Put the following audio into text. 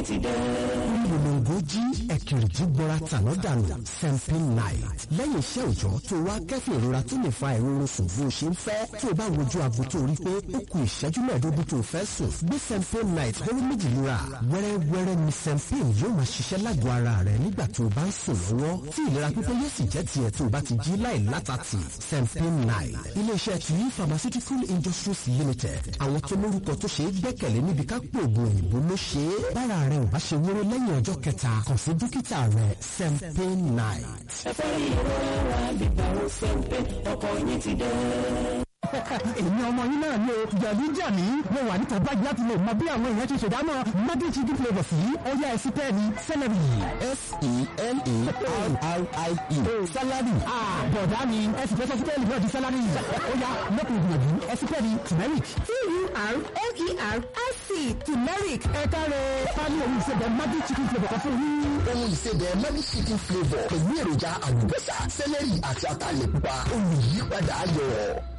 ti dé. Ìrìnàjò jí ẹ̀kìrìjì gbọ́ra tàná dànù Sempin Night. Lẹ́yìn iṣẹ́ òòjọ́ tó wá kẹ́fìn ìrora tó lè fa ìrorun sùn bó ṣe ń fẹ́. Tó o bá wojú aago tó rí pé ó kù ìṣẹ́jú mẹ́ẹ̀ẹ́dógún tó o fẹ́ sùn. Gbé Sempin Night hóró méjì lura. Wẹ́rẹ́wẹ́rẹ́ ni Sempin yóò máa ṣiṣẹ́ lágọ̀ọ́ ara rẹ̀ nígbà tó o bá ń sùn lọ́wọ́. Tí ìlera pípé yóò sì jẹ́ tiẹ̀ tó o bá ti jí láì látàtì. Sempin Night. Ilé-iṣẹ́ Tuyi Pharmaceutical Industries Limited. Àwọn tó lórúkọ tó ṣe é gbẹ́kẹ̀lé níbi ká pò ògùn òyìnbó ló ṣe é. Bára rẹ̀ ò bá ṣe wúrú lẹ́yìn ọjọ́ kẹta kàn sí dókítà rẹ̀ Sempin Night. ẹ̀fọ́rí ìrora bíbá ó sẹ́ńpẹ́ ọkọ̀ yín ti dé. èmi ọmọ yín náà ni o jẹ̀bi jà mí mo wà níta báyìí láti lè mọ bí àwọn èèyàn ṣe ṣèdámọ̀ mọ́dé chicken flavour sí ọyá ẹ̀sìn pẹ́ẹ́ni celery. S-E-L-E-R-R-I-E. salary bọ̀dá mi ẹ̀sìn pẹ́ẹ́sì pẹ́ẹ́ni náà di salary ọyá lọ́kùnrin gbìyànjú ẹ̀sìn pẹ́ẹ́ni turmeric. T-U-R-M-E-R-I-C turmeric. ẹ káre pálí òun ìṣẹ̀bẹ̀ mọ́dé chicken flavour kan fún yín. ohun ìsebẹ̀ magic chicken flavour pẹ̀lú èròjà àlùbọ́sà sẹ́lẹ̀rì àti ataalẹ̀ pupa olùyípadà ayọ̀.